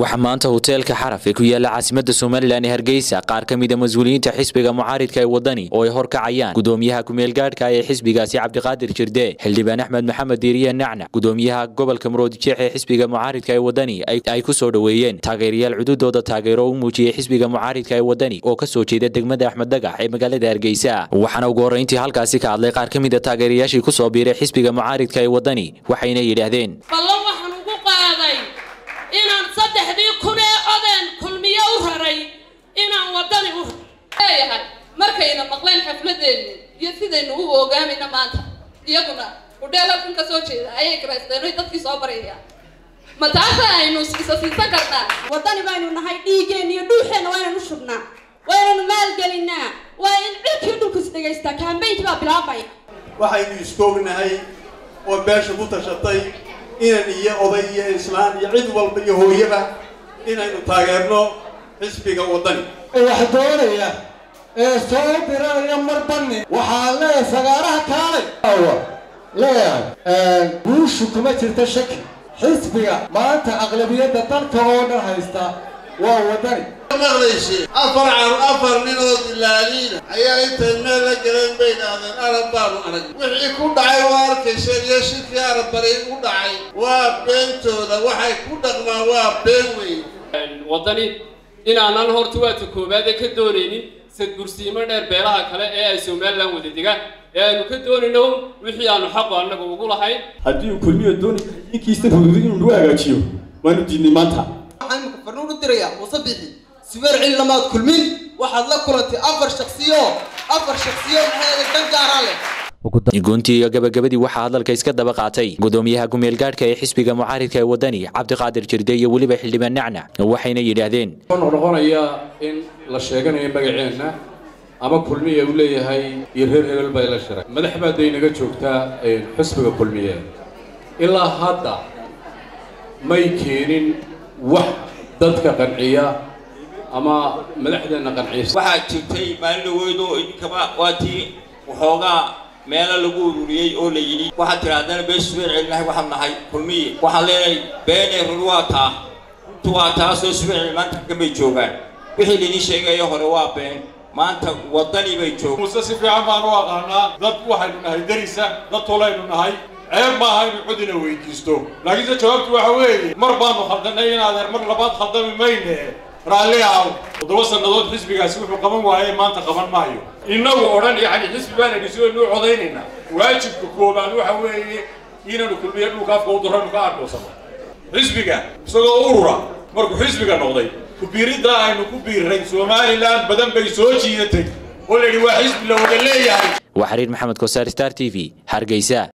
waxaa maanta hoteelka xaraf ee ku yaala caasimada somalilan ee hargeysa qaar ka mida mas-uuliyiinta xisbiga mucaaridka ee wadani oo ay horkacayaan gudoomiyaha kumeelgaadhka ee xisbigaasi cabdiqaadir jirde xildhibaan axmed maxamed diiriye nacnac gudoomiyaha gobolka muroodijeex ee xisbiga mucaaridka ee wadani ay ku soo dhoweeyeen taageerayaal cududooda taageero u muujiyey xisbiga mucaaridka ee wadani oo ka soo jeeda degmada axmed dagax ee magaalada hargeysa waxaana ugu horreyntii halkaasi ka hadlay qaar ka mida taageerayaashii ku soo biiray xisbiga mucaaridka ee wadani waxayna yidhaahdeen ballan waxaan ugu qaaday inaan saddexdii kun ee odeen kulmiye u raray inaan wadani u leeyahay markayna maqleen xafladeenni iyo sidaynu u ogaamayna maanta iyaguna udheelafin ka soo jeeda ayay garaysteen oy dadkii soo barayaan ma taasa aynu isa siisan karnaa wadani baynu nahay dhiiggeenna iyo dhuuxeenna waa inaynu shubnaa waa inaynu maalgelinaa waa in cirkii dhulkus dhegaystaa kaambeynkii baa bilaabaya waxaynu iskoognahay oo beesha ku tashatay inan iyo oday iyo islaan iyo cid walba iyo hooyaba inaynu taageerno xisbiga waddani wax doonaya ee soo biranaya mar banni waxaa leeyahay sagaaraha kaalay leeyahay guushu kuma jirta shaki xisbiga maanta aqlabiyadda dalka oo dhan haysta waa waddani maqlayse afar car afar ninood ilaaliina ayaa intay meel la galeen bay idhaahdeen arab baanu arag wixii ku dhacay waa arkayseen iyo shirkii arab bari u dhacay waa beentooda waxay ku dhaqmaan waa been weyn waddani inaanan horta waata koowaade ka doonaynin sadgursiimo dheer beelaha kale ee ay somalilan wada degaan ee aynu ka doonayno wixii aanu xaqu annaga ugu lahayn haddii uu kulmiyo dooni inkiisa rududo inuu nagu hagaajiyo waanu diidnay maanta waxaan imika farnuun u dirayaa muuse bixi sibeer cili lamaad kulmin waxaad la kulantay afar shaksiyo afar shaksiyo maxay dan gaaraa leh guntii iyo gabagabadii waxaa hadalka iska daba qaatay gudoomiyaha kumeelgaadhka ee xisbiga mucaaridka ee wadani cabdiqaadir jirde iyo weliba xildhibaan nacnac waxayna yidhaahdeen noqnoqonaya in la sheeganayo magaceenna ama kulmiya uu leeyahay iyo reer hebel bay la shiray madax baa daynaga joogtaa xisbiga kulmiye ilaa hadda may keenin wax dadka qanciya ama madaxdeenna qanciya waxaa jirtay maalin dhaweyd oo idinkaba waa tii waxoogaa meelo lagu ururiyey oo la yidhi waxaad tidhaahdana beeshu subeer celinahay waxaan nahay kulmiye waxaan leenahay beenee run waa taa runtu waa taasoo subeer celi maanta kamay joogaan wixii laydin sheegayo hore waa been maanta waddani bay joogaan muse si fiican baan u aqaanaa dad waxaynu nahay darisa dad tolaynu nahay ceeb maaha inu codina weydiisto laakiinse jawaabtu waxa weeye mar baanu khaldanay in adeer mar labaad khaldami mayne raalli aw toddoba sannadood xisbigaasi wuxuu qaban waayey maanta qaban maayo innagu odhan yacni xisbi baana dhisoonu codaynaynaa waajibka koobaad waxa weeye inaanu kulmiye dhulka afka u daranu ka arkoosano xisbiga isagoo urura markuu xisbiga noqday kubiiriddaa aynu ku biirray somalilan badan bay soo jiidatay oo la yidhi waa xisbi la wada leeyahay waa xiriir maxamed kosaar star t v hargeysa